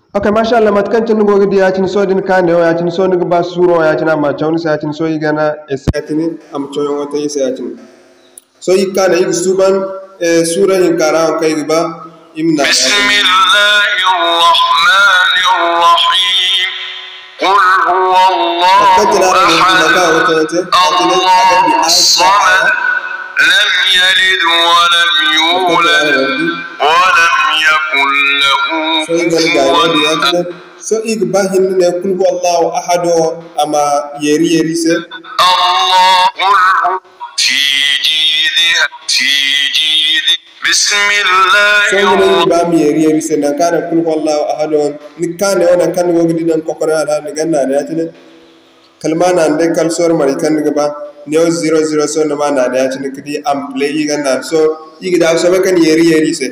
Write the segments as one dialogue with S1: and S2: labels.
S1: ok machallah matkantin gogidi yacin sodin kane o yacin so niga ba suro yacin ama cawni se yacin so yigana e sayatini ama coyo wota yi se yacin so yi kane yigi suban e sura hin kara on kay ba imna
S2: بسم الله الرحمن الرحيم قل هو الله
S1: matkantin ara go
S2: أحد
S1: maka wota wote atine
S2: الله الصمد لم يلد ولم يولد ولم يكن له
S1: so yigani ga
S2: كفوا
S1: yadi yacin so igi ba hinne ne kul huwa allah ahad o ama yeri yeri se
S2: الله قل هو في جيدها في جيد بسم الله
S1: so yigani
S2: الرحمن
S1: ba mi yeri yeri se nan kana kul huwa allah ahad o ni kane o nan kan gogidi nan kokore ala ni ganna ne yacin kalma na nde kal sor mari kan ga ba neo 00 so na ma na da ci kidi am play yi gan na so yi da so be kan yeri yeri se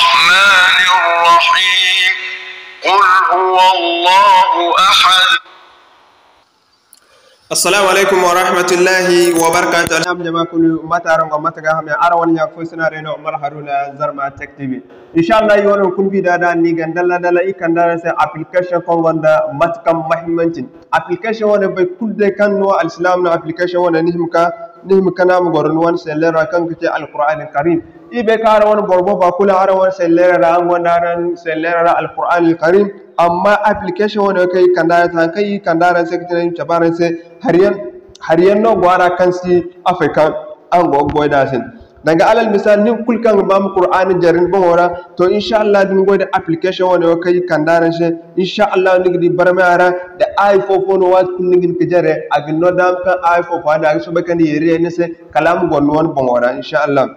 S2: الرحيم قل هو الله أحد
S1: assalamu alaikum wa rahmatullahi wa barakatuh alham jama kulu mataran ga mataga ham ya arawan ya ko suna reno umar haruna zarma tech tv inshallah yi wannan kun bi da da ni gan dalla dalla ikan da sai application kon wanda matkan muhimmancin application wanda bai kulde kan no alislam na application wanda nihimka nihimka na mu goron wan sai lera kan kace alquran karim ibe kara wani borbo ba kula ara wani sai lera an wanda ran sai lera alquran karim amma application wanda kai kandara ta kai kandara sai kitin tabaran sai hariyan hariyan no gwara kan si africa an go go da sin daga alal misal nin kulkan ba mu qur'ani jarin ba wora to insha Allah din go da application wanda kai kandara sai insha Allah ni di barmara da iphone wa kun ni ke jare agin no dam kan iphone wa da so bakan yere ne sai kalam gon won bon wora insha Allah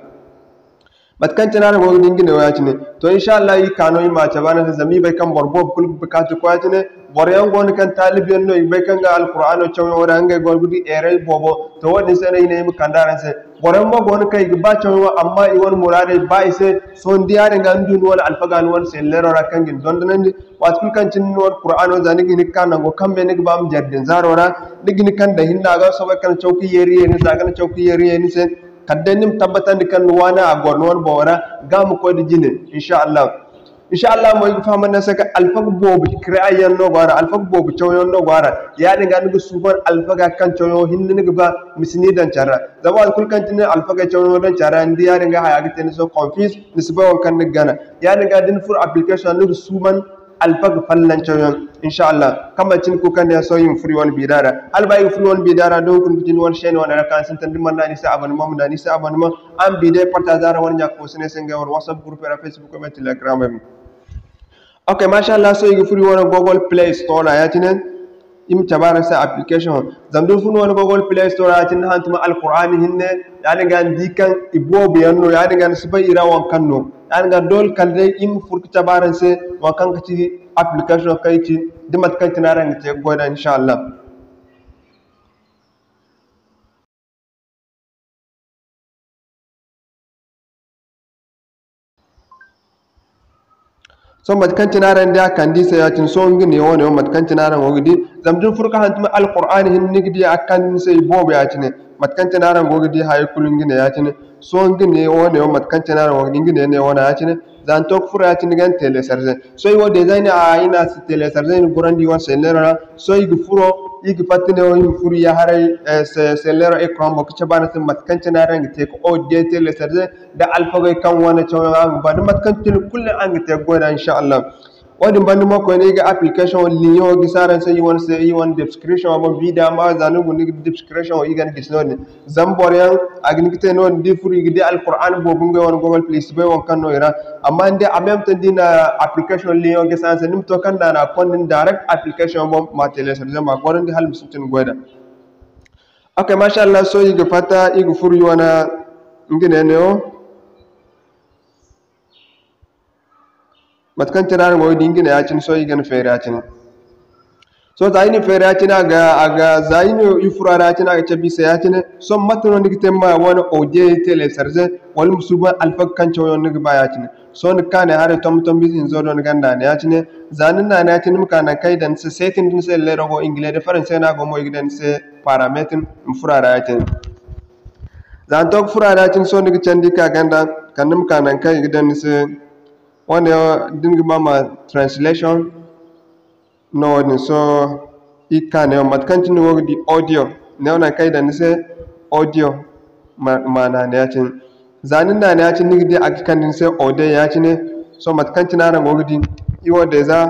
S1: matkan tana da gogo dingine waya cine to insha Allah yi kano yi mace bana sa zami bai kan borbo kul bukatu ko cine boryan gon kan talibiyan no bai kan ga alqur'ano chawo wora hanga gol gudi ere bobo to wani sai ne mu kandaran sai boryan mo gon kai ba chawo amma i won murade ba ise so ndiyare ga ndun wala alfagan won sai lero ra kan gin don nan wat kul kan cin no qur'ano zani gini kan go kambe ne ba am jaddin zarora digini kan da hinna ga so kan chauki yeri ne sa kan chauki yeri ne sai kadda nim tabbatar da kan wana a gornuwar bawara ga mu ko da jine insha Allah insha Allah mo yi fama na saka alfag bobu krayan no gwara alfag bobu choyon no gwara ya dinga nugu suban alfaga kan choyo hinni nugu ba misini dan chara zaba kul kan tin alfaga choyo dan chara ndi ya dinga haya gite so confuse nisba wan kan gana ya dinga din fur application nugu suman alfag fallan choyon insha Allah kama cin ku kan ya so yin free one bidara hal ba yin free one bidara don kun tin one shane one rakan sun tan dimman nani sa abon mom nani sa abon mom an bide parta zara wani jak ko sene senga war whatsapp group era facebook e telegram em okay masha Allah so yin free one google play store na yatinen im tabara sa application zamdun fun wani google play store atin hantuma alqur'ani hinne yani gan dikan ibo biyanno yani gan sibai irawan kanno yani gan dol kalde im furki tabaran se wa kan ci application kai ci dimat kan tinaran te goda insha Allah so matkan tinaran da kan di sai yatin so ngi ne wone matkan tinaran wogidi zamdun furka hantuma alqur'ani hin nigdi akan sai bobe yatine matkan tinaran wogidi hay kulun ngi ne yatine so ngi ne wone matkan tinaran wogidi ngi ne ne wona yatine zan tok fura yatine gan tele sarze so yo design a ina si tele sarze ni gurandi wan selera so igi furo igi patine o igi furu ya harai se selera ekran bo kicha bana sin matkan tinaran ngi te ko o de tele sarze da alfagai kan wana chawa ang ba matkan tin kullu ang te goda insha Allah wadin bandi mako ne ga application linyo gi saran sai won sai yi won description wa video ma zanu gun gi description yi gan gisno ne zambor yan agni kite no di furi gi di alquran bo bunga won google play be won kan no ira amma inde a même temps dina application linyo gi saran sai nim to kan da na kondin direct application bo ma tele sai ma goron di hal musutin goida okay masha Allah so yi ga fata yi ga furi wana ngine ne o matkan tirar mo dingina ya cin so yigan fere ya cin so ta yini fere ya cin aga aga zaini ifura ya cin aga chabi sa ya cin so matno nigi temma wona oje tele sarze wal musuba alfak kan chawo nigi ba ya cin so ni kane hare tom tom bizin zo don ganda ne ya cin zanin na na cin muka na kai dan se setting din se le rogo ingle de faran se na go mo yigan se parameter mfura ya cin zan tok fura ya cin so nigi candi ka ganda kanum kanan kai gidan se wanda dinga mama translation no ni so ika ne matkanci ni wogdi audio ne ona kai da ni se audio ma mana ne yacin zanin da ne yacin nigdi akikan ni se ode yacin ne so matkanci na ran wogdi iwo da za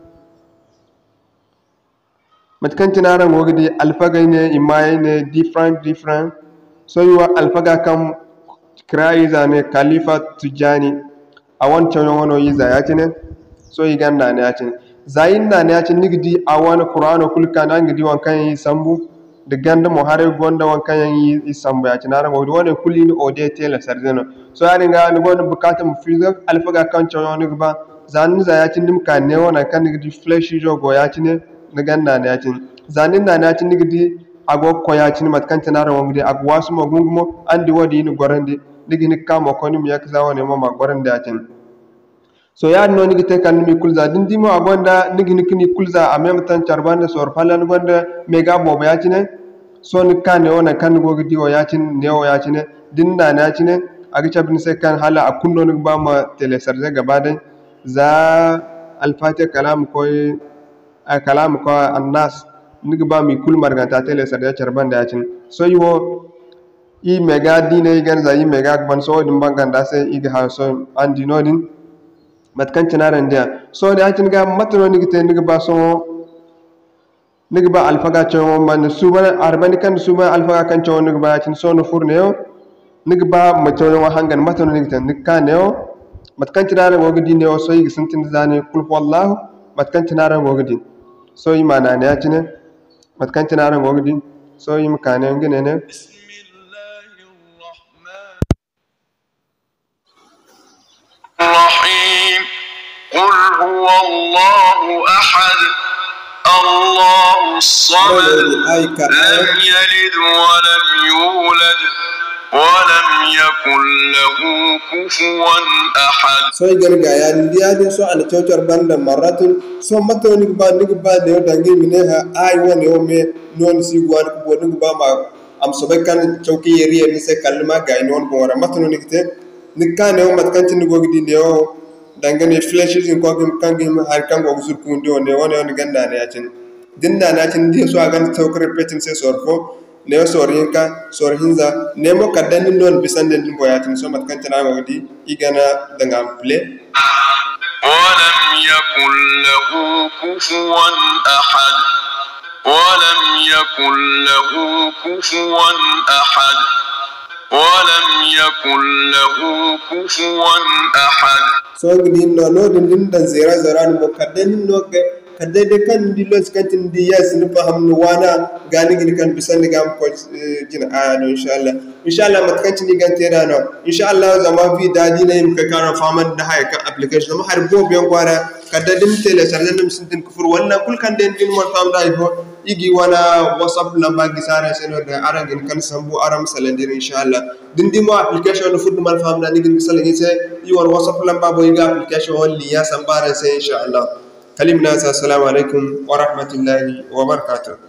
S1: matkanci na ran wogdi alfagai ne imaye ne different different so yiwa alfaga kan kirayi zane khalifa tujani a wancan wano yi za yacin ne so yi ganda ne yacin zayin na ne yacin nigdi a wani qur'ano kulka na ngidi wankan yi sambu da ganda mo hare gonda wankan yi yi sambu yacin na ran wogdi wani kulli ni ode tela sarzeno so ya ringa ni gonda bukata mu fizo alfaga kan cewa ni ba zanin za yacin dim ka ne wana kan nigdi flesh jo go yacin ne na ganda ne yacin zanin na ne yacin nigdi ago ko yacin matkan tanara wongdi ag wasu mo gungumo andi wodi ni gorande digi ni kamo ko ni mi yakza woni mo ma gorande yacin so ya no nigi te kan mi kulza din dimo agonda nigi ni kini kulza a même temps charbande sor falan gonda mega bobo yacin so ni kan ne wona kan go gidi o yacin ne o yacin din na na yacin agi cabin sai kan hala a kunno ni ba ma telesarje gaba dai za alfate kalam ko a kalam ko annas nigi ba mi kul marganta telesarje charbande yacin so yiwo i mega dine i gan za i mega ban so din bangan da sai igi ha so andi nodin matkan cinaran dia so da yacin ga matno nigi te nigi ba so nigi ba alfaga cewa man suba arbani kan suba alfaga kan cewa nigi ba yacin so no furne yo nigi ba matono wa hangan matono nigi tan nigi kan yo matkan cinaran go gidi ne o so yi sintin zane kul wallahu matkan cinaran go gidi so yi mana ne yacin matkan cinaran go gidi so yi mkane ngine ne
S2: الرحيم قل هو الله أحد الله الصمد لم يلد ولم يولد ولم يكن له كفوا أحد
S1: soy garga ya ndi ya so ana chochor banda maratun so mato ni ba ni ba ne o dangi mine ha ai woni o me non si gwan ko bo ni ba ma am so be kan chowki yeri ni se kalma ga non bo wara mato ni kite ni ka ne o mat kan tin go gidi ne o dangane flashes in ko gim kan gim har kan go sur kun do ne woni on ganda ne ya tin dinda na tin di so agan chowkre petin se sorfo ne o sor hinka sor hinza ne mo kaddan non bisande din boyatin so mat kan tana go di igana dangam play
S2: ولم يكن له كفوا أحد ولم يكن له كفوا أحد ولم يكن له كفوا أحد
S1: so gidi no no din din dan zera zera ni mo kaddan no ke kadde de kan di los kantin di yes ni faham ni wana gani gini kan bisan ni gam ko eh, jina aya no inshallah inshallah mat kantin ni gan tera no inshallah zama vi dadi na yim ka kana faman da hay ka application ma har bo biyan gwara kadda dim tele sarle nim sintin kufur wala kul kan den din mon fam dai fo igi wana whatsapp lamba gisara seno da arangin kan sambu aram salandir inshallah din dimo application no fuddu mal fam da ni gin salani se yi war whatsapp lamba bo yiga application wal liya sambara se inshallah kalimna sa assalamu alaikum wa rahmatullahi wa barakatuh